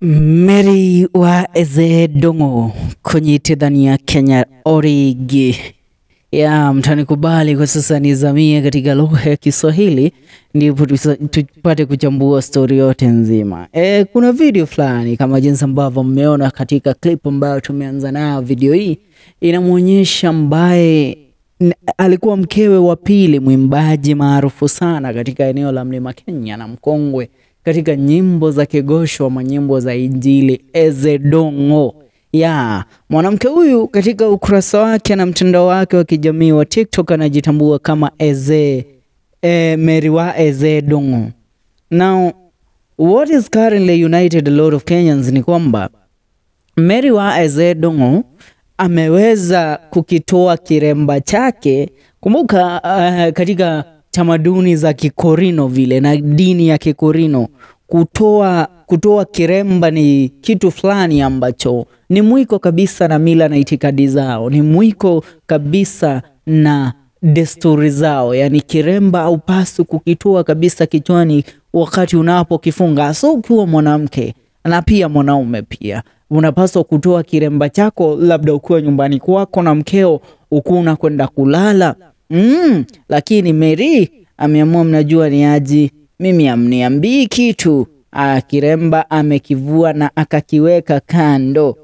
Mary wa Eze Dongo kunyitithania Kenya origi ya mtanikubali kwa sasa nizamie katika lugha ya Kiswahili ndipo tusa- tupate kuchambua stori yote nzima. E, kuna video fulani kama jinsi ambavyo mmeona katika clip ambayo tumeanza nayo. Video hii inamwonyesha ambaye n- alikuwa mkewe wa pili mwimbaji maarufu sana katika eneo la Mlima Kenya na mkongwe katika nyimbo za kigosho ama nyimbo za Injili Eze Dongo ya mwanamke huyu katika ukurasa wake na mtandao wake wa kijamii wa TikTok anajitambua kama Eze eh, Mary wa Eze Dongo. Now what is currently united a lot of Kenyans ni kwamba Mary wa Eze Dongo ameweza kukitoa kiremba chake. Kumbuka uh, katika tamaduni za Kikorino vile na dini ya Kikorino kutoa kutoa kiremba ni kitu fulani ambacho ni mwiko kabisa na mila na itikadi zao, ni mwiko kabisa na desturi zao. Yani kiremba haupaswi kukitoa kabisa kichwani wakati unapokifunga, so ukiwa mwanamke na pia mwanaume pia unapaswa kutoa kiremba chako, labda ukiwa nyumbani kwako na mkeo ukuwa unakwenda kulala mm, lakini Mary ameamua, mnajua ni aji, mimi amniambii kitu. Ah, kiremba amekivua na akakiweka kando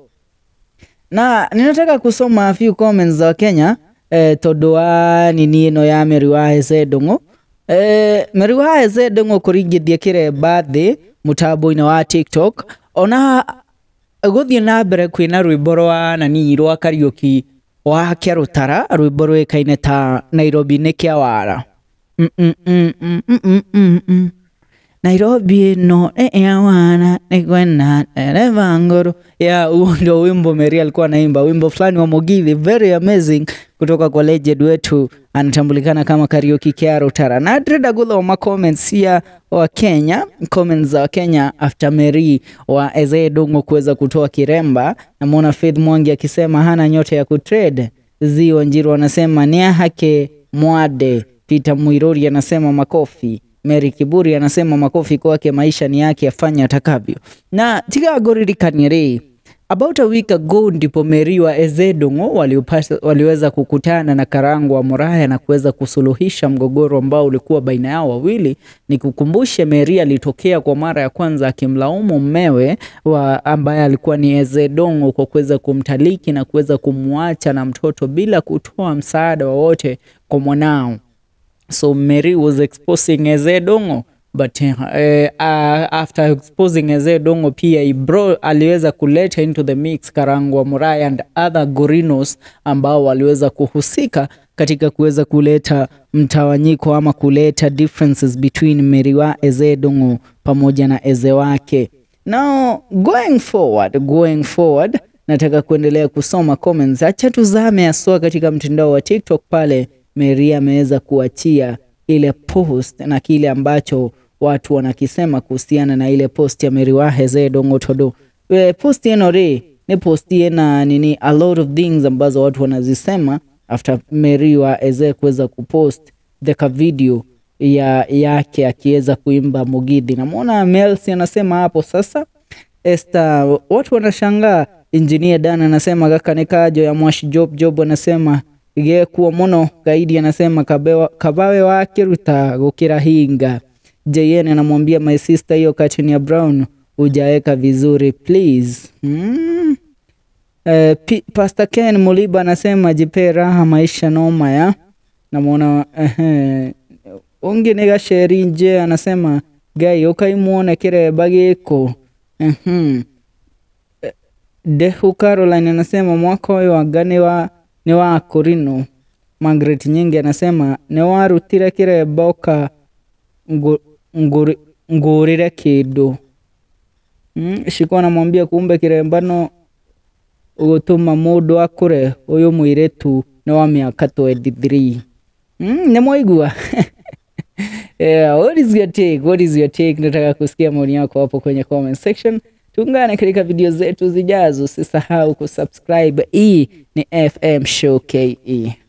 na ninataka kusoma a few comments za Wakenya eh, tondu wa nini ino ya Mary wa Eze Dongo eh, Mary wa Eze Dongo kuringithia kiremba thi mutambo-ini wa TikTok ona guthie na mbere kwina rwimbo rwa nani rwa Kariuki wa kia rutara rwimbo rwikaine ta Nairobi ni kia wara Mm, mm, mm, mm, mm, mm, mm, mm. Nairobi ĩno nĩ ya wana nĩ kwena dereva ngoro ya huo ndio wimbo Mary alikuwa anaimba wimbo fulani wa Mugithi very amazing kutoka kwa legend wetu anatambulikana kama Kariuki Kia Rutara na ndĩrenda gũthoma comments cia wa Kenya comments za Kenya after Mary wa Eze Dongo kuweza kutoa kiremba namwona Faith Mwangi akisema hana nyota ya kutrade Zio Njiru anasema ni ya hake mwade Peter Mwirori anasema makofi Mary Kiburi anasema makofi kwake, maisha ni yake, afanye atakavyo. Na tiga goririkanie ri about a week ago ndipo Mary wa Eze Dongo waliupata- waliweza kukutana na Karangu wa Muraya na kuweza kusuluhisha mgogoro ambao ulikuwa baina yao wawili. Nikukumbushe, Mary alitokea kwa mara ya kwanza akimlaumu mmewe wa ambaye alikuwa ni Eze Dongo kwa kuweza kumtaliki na kuweza kumwacha na mtoto bila kutoa msaada wowote kwa mwanao so Mary was exposing Eze Dongo but uh, uh, after exposing Eze Dongo pia he bro, aliweza kuleta into the mix Karangwa Muraya and other Gorinos ambao waliweza kuhusika katika kuweza kuleta mtawanyiko ama kuleta differences between Mary wa Eze Dongo pamoja na Eze wake. Now going forward, going forward nataka kuendelea kusoma comments. Acha tuzame haswa katika mtandao wa TikTok pale Mary ameweza kuachia ile post na kile ambacho watu wanakisema kuhusiana na ile post ya Mary wa Eze Dongo Todo. We, post ino ri ni post ina nini a lot of things ambazo watu wanazisema after Mary wa Eze kuweza kupost the ka video ya yake akiweza kuimba Mugithi. Namwona Melsi anasema hapo sasa Esther, watu wanashangaa. Engineer Dan anasema kaka ni kajo ya Mwashi Job Job anasema gekuo muno gaidi anasema kabewa, kabawe wake ruta gukira hinga. JN anamwambia my sister, hiyo katini ya Brown ujaeka vizuri please. Mm. Eh, P- Pastor Ken Muliba anasema jipe raha maisha noma ya namwona ehe ungi ni gasheri nje anasema gai ukaimuone kiremba giko Mhm. Dehu Caroline anasema mwaka ũyũ anga nĩ wa nĩ wa kũrino. Margaret Nyingi anasema nĩ warutire kĩremba ũka ngu- ngũri- ngũrĩre kĩndũ mm, Shiko anamwambia kumbe kiremba no gũtũma mũndũ akũre ũyũ mũirĩtu nĩ wa mĩaka 23 mm, nĩ mwaigua yeah, what is your take? What is your take? Nataka kusikia maoni yako hapo kwenye comment section. Tuungane katika video zetu zijazo. Usisahau kusubscribe. Hii ni FM Show KE.